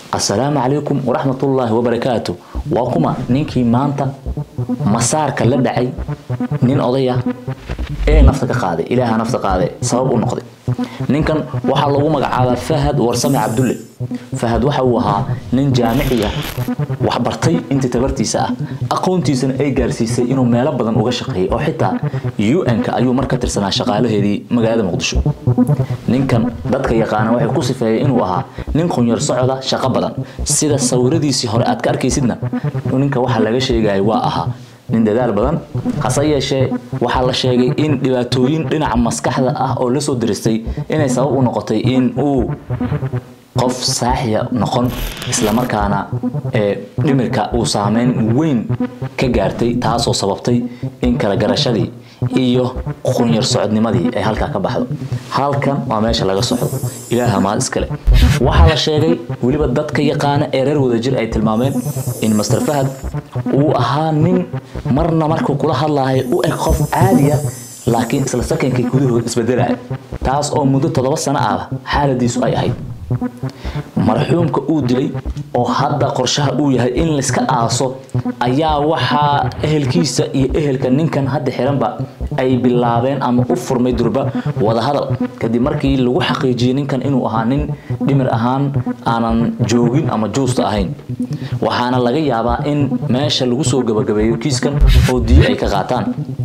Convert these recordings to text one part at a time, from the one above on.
assalaamu calaykum waraxmatullaahi wabarakaatu waa kuma ninkii maanta masaarka la dhacay nin odaya ee nafta ka qaaday ilaaha nafta qaaday sabab u noqday ninkan waxaa lagu magacaabaa fahad warsame cabdulle fahad waxa uu ahaa nin jaamiciya waxbartay intii tabartiisa ah aqoontiisana ay gaarsiisay inuu meelo badan uga shaqeeyay oo xitaa un-ka ayuu mar ka tirsanaa shaqaalaheedii magaalada muqdisho ninkan dadka yaqaana waxay ku sifeeyay inuu ahaa nin qunyar socda shaqo badan sida sawiradiisii hore aad ka arkaysidna ninka waxa laga sheegaya waa ahaa nin dadaal badan hase yeeshee waxaa la sheegay in dhibaatooyin dhinaca maskaxda ah oo la soo diristay inay sabab u noqotay in uu qof saaxiya noqon islamarkaana ee dhimirka uu saameyn weyn ka gaartay taasoo sababtay in kala garashadii iyo qunyar socodnimadii ay halkaa ka baxdo halkan waa meesha laga socdo ilaaha maad iskale waxaa la sheegay weliba dadka yaqaana ee reer wadajir ay tilmaameen in master fahad uu ahaa nin marna markuu kula hadlahay u eg qof caadiya laakiin isla sakinkii gudahood isbedelaya taas oo muddo toddoba sano ah xaaladiisu ay ahayd marxuumka uu dilay oo hadda qorshaha uu yahay in layska aaso ayaa waxaa ehelkiisa iyo ehelka ninkan hadda xiranba ay bilaabeen ama u furmay durba wadahadal kadib markii lagu xaqiijiyey ninkan inuu ahaa nin dhimir ahaan aanan joogin ama juusta ahayn waxaana laga yaabaa in meesha lagu soo gabagabeeyo kiiskan oo diyo ay ka qaataan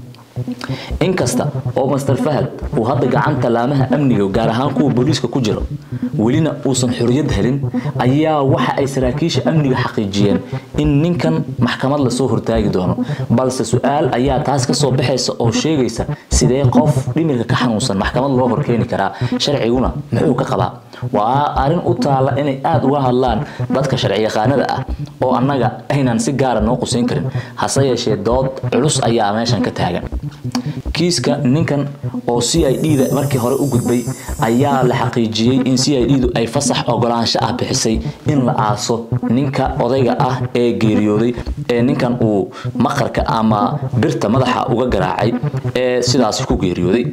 inkasta oo master fahad uu hadda gacanta laamaha amniga gaar ahaan kuwa booliiska ku jiro welina uusan xorriyad helin ayaa waxa ay saraakiisha amniga xaqiijiyeen in ninkan maxkamad lasoo hortaagi doono balse su-aal ayaa taas kasoo baxaysa oo sheegaysa sidee qof dhimirka ka xanuunsan maxkamad loo horkeeni karaa sharciguna muxuu ka qabaa waa arrin u taala inay aada uga hadlaan dadka sharciyaqaanada ah oo annaga aynan si gaara noo qusayn karin hase yeeshee dood culus ayaa meeshan ka taagan kiiska ninkan oo c i d da markii hore u gudbay ayaa la xaqiijiyey in c i d du ay fasax ogolaansho ah bixisay in la aaso ninka odayga ah ee geeriyooday ee ninkan uu maqarka ama birta madaxa uga garaacay ee sidaasi ku geeriyooday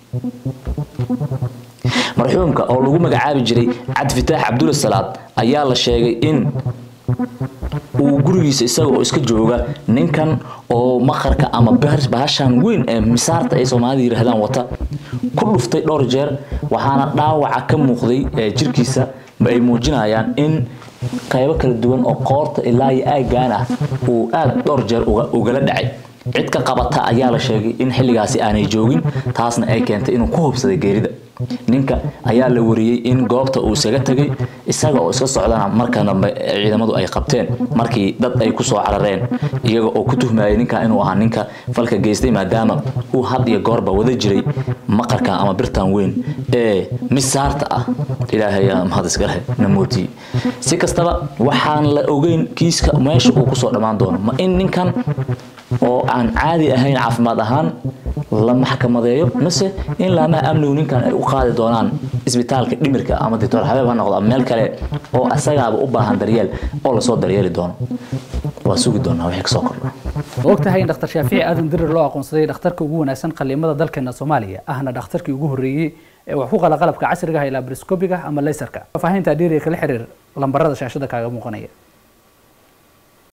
marxuumka oo lagu magacaabi jiray cabdifitaax cabdulla salaad ayaa la sheegay in uu gurigiisa isaga oo iska jooga ninkan oo maqarka ama bahashan weyn ee misaarta ay soomaalida yidhaahdaan wata ku dhuftay dhowr jeer waxaana dhaawaca ka muuqday jirkiisa ay muujinayaan in qaybo kala duwan oo qoorta ilaa iyo aaggaan ah uu aada dhowr jeer ugala dhacay cid ka qabata ayaa la sheegay in xilligaasi aanay joogin taasna ay keentay inuu ku hubsaday geerida ninka ayaa la wariyey in goobta uu isaga tegay isaga oo iska socdana marka dambe ciidamadu ay qabteen markii dad ay kusoo carareen iyaga oo ku tuhmayay ninka inuu ahaa ninka falka geystay maadaama uu had iyo goorba wada jiray maqarka ama birtan weyn ee misaarta ah ilaahay mahad iskale namooti si kastaba waxaan la ogeyn kiiska meesha uu kusoo dhammaan doono ma in ninkan oo aan caadi ahayn caafimaad ahaan la maxkamadeeyo mise in laamaha amnigu ninkan ay u qaadi doonaan isbitaalka dhimirka ama doctor xabeeb ha noqdo ama meel kale oo asagaaba u baahan daryeel oo lasoo daryeeli doono waa sugi doonaa wixii kasoo kordha ma og tahay in dhakhtar shaafici aadan dirir loo aqoonsaday dhakhtarka ugu wanaagsan qaliimada dalkeena soomaaliya ahna dhakhtarkii ugu horreeyey ee wax ku qala qalabka casriga ah ilaa briscobiga ama laysarka faafahinta dhiiriga kala xiriir lambarada shaashada kaaga muuqanaya